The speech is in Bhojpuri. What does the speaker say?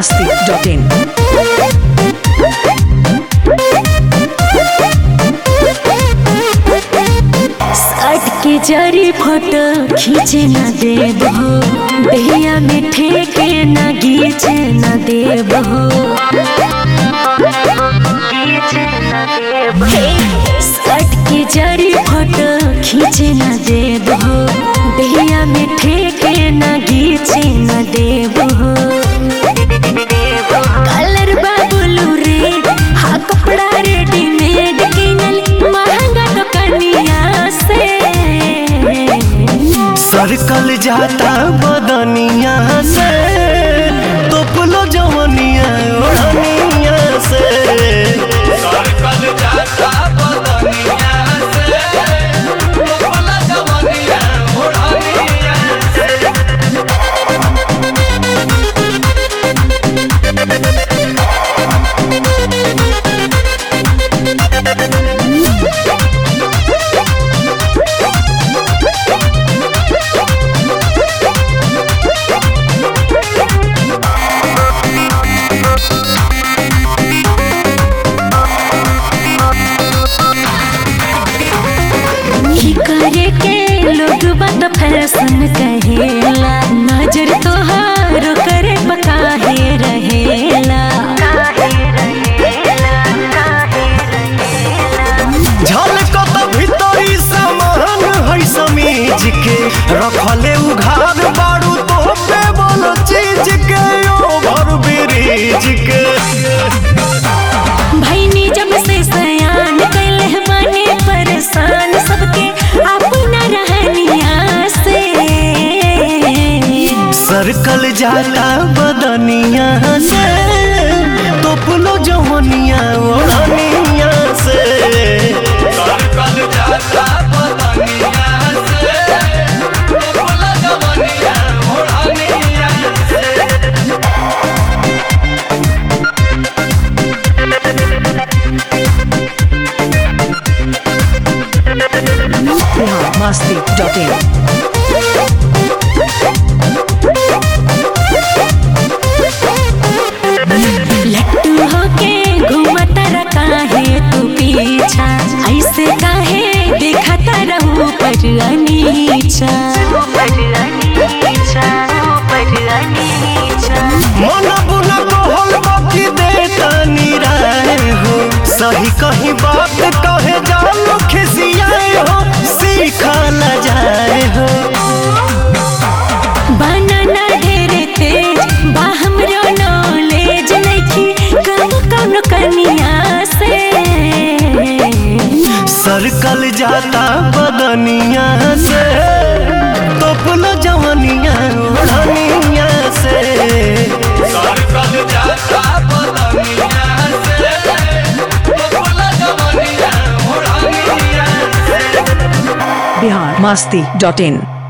masti.in. सट के जरी फोटो खींचे न देब हो दहिया में ठेके न गीचे न देब हो हे, सट के जरी फोटो खींचे न देब हो दहिया में ठेके न गीचे न देब हो कलर बाबुलू रे हा कपड़ा रेडीमेड किनल महंगा दुकनिया से सरकल जाता बदनिया से तोपलो जवनिया ओढ़निया से सरकल जाता बदनिया से तोपला जवनिया ओढ़निया से की करे के लोग बात फैशन कहेला नजर तोहार करे बकाहे रहेला झलकत भीतरी सामान है समीज के रखले उघार बारू तो पे बोलो चीज के ओभर ब्रिज के भैनी जब से सयान कैले बने परेशान सबके अपना रहनिया से सरकल जाता बदनिया से तोपलो जवनिया ओढ़निया से सरकल जाता बदनिया से तोपला जवनिया ओढ़निया से Bihar masti.in. लट्टू होके घूमता रखा है तू पीछा ऐसे काहे देखता रहू पर अनीचा मन बुना कहल बाकी देता निराय हो सही कहीं बात कहे जानो खिसियाए हो सीखा न जाए हो बनाना ढेरे तेज बा हमरो नॉलेज नइखी कम कौन कनिया से सरकल जाता बदनिया से तोपलो जवनिया ओढ़निया से सरकल जाता बदनिया से तोपला जवनिया ओढ़निया से Bihar masti.in.